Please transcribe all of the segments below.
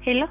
ሄሎ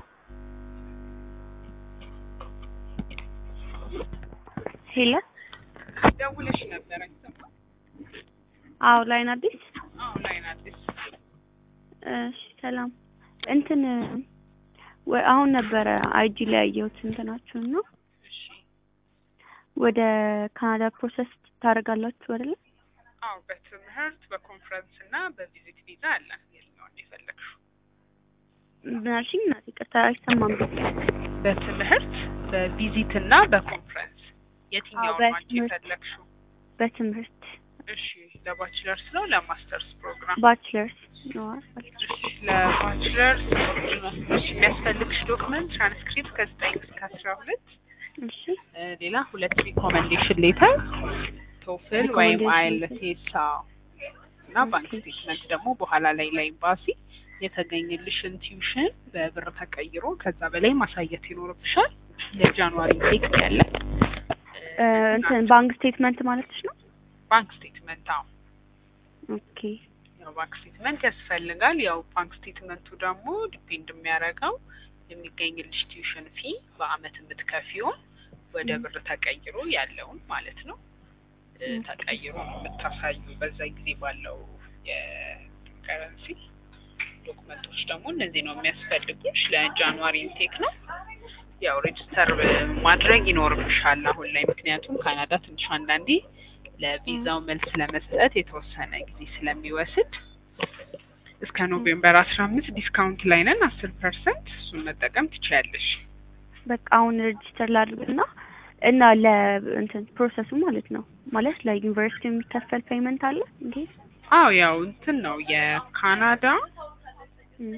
ሄሎ ደውለሽ ነበር አይሰማም? አዎ ላይን አዲስ አዎ ላይን አዲስ እሺ ሰላም እንትን ወ- አሁን ነበረ አይጂ ላይ ያየሁት እንትናችሁን ነው እሺ ወደ ካናዳ ፕሮሰስ ታደርጋላችሁ አይደለ አዎ በትምህርት በኮንፈረንስ እና በቪዚት ቪዛ አለ የትኛውን ነው የፈለግሽው ምናልሽኝ እናቴ ይቅርታ አይሰማም በትምህርት በቪዚት እና በኮንፈረንስ የትኛውን ነው አንቺ በትምህርት። የፈለግሽው በትምህርት እሺ ለባችለርስ ነው ለማስተርስ ፕሮግራም ባችለርስ ነው እሺ ለባችለርስ እሺ የሚያስፈልግሽ ዶክመንት ትራንስክሪፕት ከዘጠኝ እስከ አስራ ሁለት እሺ እ ሌላ ሁለት ሪኮመንዴሽን ሌተር ቶፍል ወይም Recommendation አይኤልቲኤስ እና ባንክ Okay. ስቴትመንት ደግሞ በኋላ ላይ ለኤምባሲ የተገኘልሽን ቲዩሽን በብር ተቀይሮ ከዛ በላይ ማሳየት ይኖርብሻል። ለጃንዋሪ ቴክ ያለ እ እንትን ባንክ ስቴትመንት ማለትሽ ነው ባንክ ስቴትመንት አዎ ኦኬ ያው ባንክ ስቴትመንት ያስፈልጋል። ያው ባንክ ስቴትመንቱ ደግሞ ዲፔንድ የሚያደርገው የሚገኝልሽ ቲዩሽን ፊ በአመት የምትከፊውን ወደ ም። ብር ተቀይሮ ያለውን ማለት ነው እ ም። ተቀይሮ ነው የምታሳዩ በዛ ጊዜ ባለው የከረንሲ ዶክመንቶች ደግሞ እነዚህ ነው የሚያስፈልጉሽ። ለጃንዋሪ ኢንቴክ ነው ያው ሬጅስተር ማድረግ ይኖርብሻል አሁን ላይ ምክንያቱም ካናዳ ትንሽ አንዳንዴ ለቪዛው መልስ ለመስጠት የተወሰነ ጊዜ ስለሚወስድ እስከ ኖቬምበር አስራ አምስት ዲስካውንት ላይ ነን አስር ፐርሰንት እሱን መጠቀም ትችያለሽ። በቃ አሁን ሬጅስተር ላድርግና እና ለ እንትን ፕሮሰሱ ማለት ነው ማለት ለዩኒቨርሲቲ የሚከፈል ፔይመንት አለ እንዴ? አዎ ያው እንትን ነው የካናዳ ም።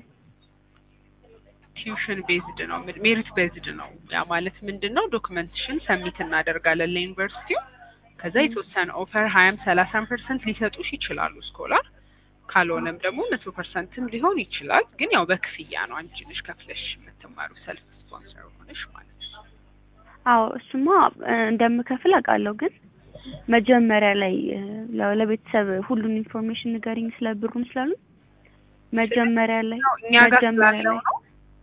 ቲዩሽን ቤዝድ ነው ሜሪት ቤዝድ ነው። ያ ማለት ምንድን ነው ዶክመንትሽን ሰሚት እናደርጋለን ለዩኒቨርሲቲው ከዛ ም። የተወሰነ ኦፈር ሀያም ሰላሳም ፐርሰንት ሊሰጡሽ ይችላሉ ስኮላር ካልሆነም ደግሞ መቶ ፐርሰንትም ሊሆን ይችላል። ግን ያው በክፍያ ነው አንቺ ነሽ ከፍለሽ የምትማሩ ሰልፍ ስፖንሰር ሆነሽ ማለት ነው። አዎ እሱማ እ እንደምከፍል አውቃለሁ። ግን መጀመሪያ ላይ እ ለ- ለቤተሰብ ሁሉን ኢንፎርሜሽን ንገሪኝ ስለ ብሩም ስላሉ መጀመሪያ ላይ ያው እኛ ጋር መጀመሪያ ስላለው ላይ ነው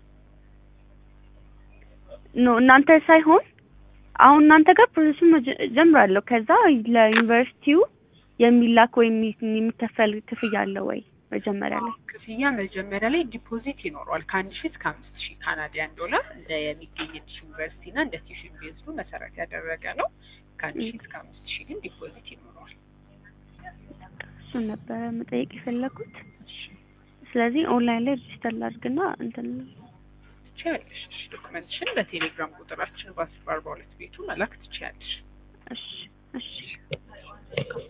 ኖ እናንተ ሳይሆን አሁን እናንተ ጋር ፕሮሰሱን መጀ- ጀምራለሁ። ከዛ ለዩኒቨርሲቲው የሚላክ ወይም የሚ- የሚከፈል ክፍያ አለ ወይ መጀመሪያ ላይ? ክፍያ መጀመሪያ ላይ ዲፖዚት ይኖረዋል ከአንድ ሺህ እስከ አምስት ሺህ ካናዲያን ዶላር እንደ የሚገኝልሽ ዩኒቨርሲቲ እና እንደ ቲዩሽን ቤዝዱ መሰረት ያደረገ ነው። ከአንድ ሺህ እስከ አምስት ሺህ ግን ዲፖዚት ይኖረዋል። እሱን ነበረ መጠየቅ የፈለኩት። ስለዚህ ኦንላይን ላይ ሬጅስተር ላድርግና እንትን ትችያለሽ። እሺ፣ ዶክመንትሽን በቴሌግራም ቁጥራችን በአስር በአርባ ሁለት ቤቱ መላክ ትችያለሽ። እሺ እሺ